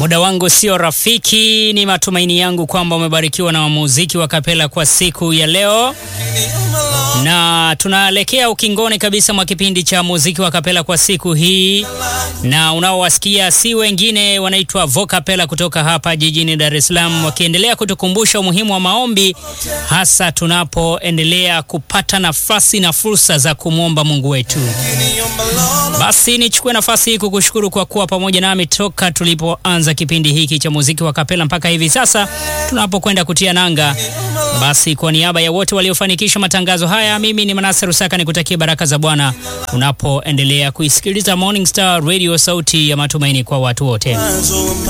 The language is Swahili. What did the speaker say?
Muda wangu sio rafiki. Ni matumaini yangu kwamba umebarikiwa na muziki wa kapela kwa siku ya leo, na tunaelekea ukingoni kabisa mwa kipindi cha muziki wa kapela kwa siku hii, na unaowasikia si wengine, wanaitwa Vocapela kutoka hapa jijini Dar es Salaam, wakiendelea kutukumbusha umuhimu wa maombi, hasa tunapoendelea kupata nafasi na fursa za kumwomba Mungu wetu. Basi nichukue nafasi hii kukushukuru kwa kuwa pamoja nami toka tulipoanza kipindi hiki cha muziki wa kapela mpaka hivi sasa tunapokwenda kutia nanga. Basi kwa niaba ya wote waliofanikisha matangazo haya, mimi ni Manase Rusaka nikutakia baraka za Bwana unapoendelea kuisikiliza Morning Star Radio, sauti ya matumaini kwa watu wote.